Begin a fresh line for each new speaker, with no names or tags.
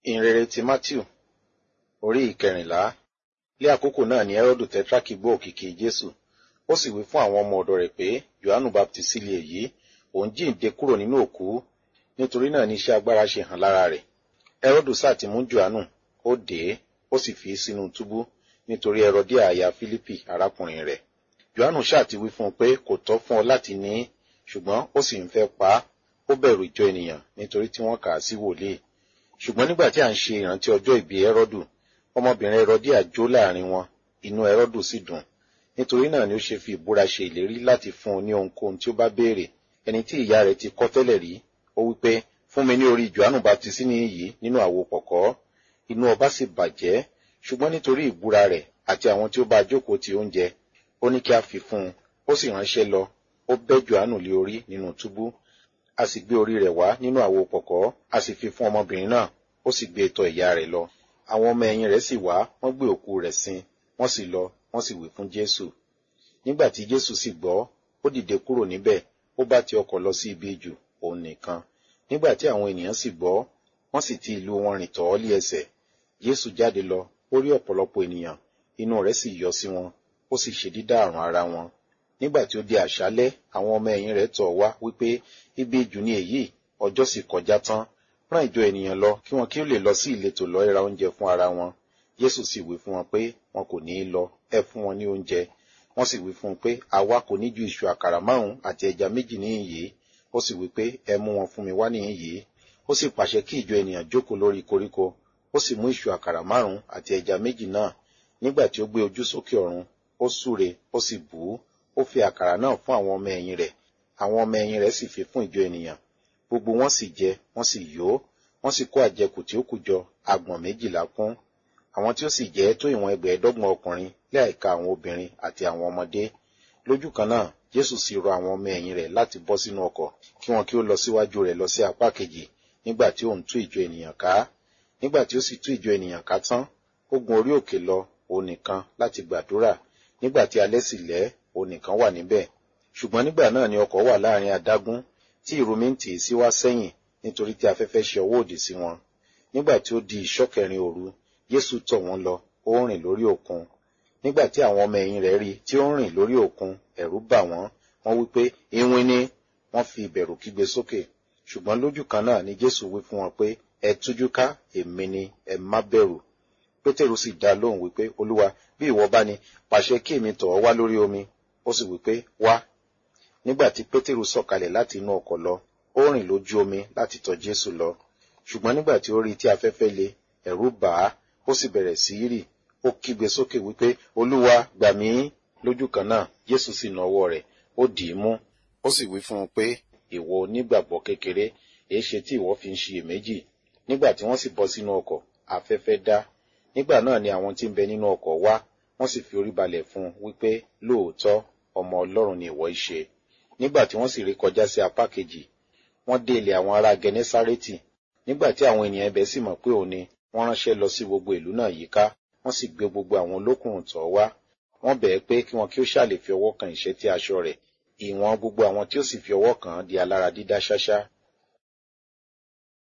ìhìnrere ti matthew orí ìkẹrìnlá lé àkókò náà ni herodu tetrarchy gbọ́ òkìkí jésù ó sì wí fún àwọn ọmọ ọ̀dọ̀ rẹ̀ pé johannu baptisi lè yí òun jíǹde kúrò nínú òkú nítorí náà ni iṣẹ́ agbára ṣe hàn lára rẹ̀ herodu sáà ti mú johannu ó dè é ó sì fi í sínú túbú nítorí herodia aya fílípì arákùnrin rẹ̀ johannu sáà ti wí fún un pé kò tọ́ fún ọ láti ní í ṣùgbọ́n ó sì ń fẹ́ pa á ó bẹ̀rù ìjọ ènìyàn nítorí tí wọ́n kà á sí wòlíì ṣùgbọ́n nígbà tí à ń ṣe ìrántí ọjọ́ ìbí herodu ọmọbìnrin herodia jó láàrin wọn inú herodu sì dùn nítorí náà ni ó ṣe fi ìbúra ṣe ìlérí láti fún un ní ohunkóhun tí ó bá béèrè ẹni tí ìyá rẹ̀ ti kọ́ tẹ́lẹ̀ rí ó wí pé fún mi ní orí johannu baptisini yìí nínú àwo pọ̀kọ́ inú ọba sì bàjẹ́ ṣùgbọ́n nítorí ìbúra rẹ̀ àti àwọn tí ó bá jókòó ti oúnjẹ ó ní kí a fi fún un ó sì ránṣẹ́ lọ ó bẹ́ johannu lé orí nínú túbú a sì gbé orí rẹ̀ wá nínú àwo pọ̀kọ́ a sì fi fún ọmọbìnrin náà ó sì gbé tọ̀ ìyá rẹ̀ lọ àwọn ọmọ ẹ̀yìn rẹ̀ sì wá wọ́n gbé òkú rẹ̀ sin wọ́n sì lọ wọ́n sì wí fún jésù nígbà tí jésù sì gbọ́ ó dìde kúrò níbẹ̀ ó bá ti ọkọ̀ lọ sí ibi jù òun nìkan nígbà tí àwọn ènìyàn sì gbọ́ wọ́n sì ti ìlú wọn rìn tọ̀ ọ́ lé ẹsẹ̀ jésù jáde lọ ó rí ọ̀pọ̀lọpọ̀ ènìyàn inú rẹ̀ sì yọ sí wọn ó sì ṣe dídá àrùn ara wọn nígbà tí ó di àṣálẹ́ àwọn ọmọ ẹ̀yìn rẹ̀ tọ̀ wá wípé ibi jù ní èyí ọjọ́ sì kọjá tán rán ìjọ ènìyàn lọ kí wọn kí ó lè lọ sí ìletò lọ ra oúnjẹ fún ara wọn jésù sì wí fún wọn pé wọn kò ní í lọ ẹ fún wọn ní oúnjẹ wọn sì wí fún un pé àwa kò ní ju ìṣù àkàrà márùn àti ẹja méjì níhìn yìí ó sì wí pé ẹ mú wọn fún mi wá níhìn yìí ó sì pàṣẹ kí ìjọ ènìyàn jókòó lórí koríko ó sì mú ìṣù àkàrà márùn àti ẹja méjì náà nígbà tí ó gbé ojú sókè ọ̀run ó súre ó sì bù ú ó fi àkàrà náà fún àwọn ọmọ ẹ̀yìn rẹ̀ àwọn ọmọ ẹ̀yìn rẹ̀ sì fi fún ìjọ ènìyàn gbogbo wọn sì jẹ wọn sì yó wọn sì kó àjẹkù tí ó kù jọ agbọ̀n méjìlá kún àwọn tí ó sì jẹ́ tó ìwọ̀n ẹgbẹ̀ẹ́dọ́gbọ̀n ọkùnrin láìka àwọn obìnrin àti àwọn ọmọdé lójú kan náà jésù sì rọ àwọn ọmọ ẹ̀yìn rẹ̀ láti bọ́ sínú ọkọ̀ kí wọn kí ó lọ síwájú rẹ̀ lọ sí apá kejì nígbà tí òun tú ìjọ ènìyàn ká nígbà tí ó sì tú ìjọ ènìyàn ká tán ó gun orí òkè lọ òun nìkan láti gbàdúrà nígbà tí alẹ́ sì lẹ́ òun nìkan wà níbẹ̀ ṣùgbọ́n nígbà náà ni ọkọ̀ wà láàrin adágún tí ìrumi ń tì í sí wá sẹ́yìn nítorí tí afẹ́fẹ́ ṣe ọwọ́ òdì sí wọn nígbà tí ó di ìṣọ́kẹrin òru jésù tọ̀ wọ́n lọ ó ń rìn lórí òkun nígbà tí àwọn ọmọ ẹ̀yìn rẹ̀ rí tí ó ń rìn lórí òkun ẹ̀rù bà wọ́n wọ́n wí pé iwin ni wọ́n fi ìbẹ̀rù kígbe sókè ṣùgbọ́n lójú kan náà ni jésù wí fún wọn pé ẹ tújú ká èmi ni ẹ má bẹ̀rù pétérù sì dá lóhùn wípé olúwa bí ìwọ bá ní pàṣẹ kí èmi tọ̀ ọ́ wá lórí omi ó sì wípé wá nígbà tí pétérù sọ̀kalẹ̀ láti inú ọkọ̀ lọ ó rìn lójú omi láti tọ̀ jésù lọ ṣùgbọ́n nígbà tí ó rí tí afẹ́fẹ́ le ẹ̀rù bà á ó sì bẹ̀rẹ̀ sí í rì ó kígbe sókè wípé olúwa gbà mí lójú kan náà jésù sì na ọwọ́ rẹ̀ ó dì í mú ó sì wí fún un pé ìwọ onígbàgbọ́ kékeré èé ṣe tí ìwọ fi ń ṣiyèméjì nígbà tí wọ́n sì bọ́ sínú ọkọ̀ afẹ́fẹ́ dá nígbà náà ni àwọn tí ń bẹ nínú ọkọ̀ wá wọ́n sì fi orí balẹ̀ fún un wípé lóòótọ́ ọmọ ọlọ́run ni ìwọ í ṣe nígbà tí wọ́n sì rí kọjá sí apá kejì wọ́n dé ilẹ̀ àwọn ará gẹnẹsárẹ́tì nígbà tí àwọn ènìyàn ibẹ̀ sì mọ̀ pé òun ni wọ́n ránṣẹ́ lọ sí gbogbo ìlú náà yíká wọ́n sì gbé gbogbo àwọn olókùnrùn tọ̀ wá wọ́n bẹ̀ẹ́ pé kí wọn kí ó ṣàlè fi ọwọ́ kan ìṣẹ́tí aṣọ rẹ̀ ìwọ̀n gbogbo àwọn tí ó sì fi ọwọ́ kàn án di alára dídá ṣáṣá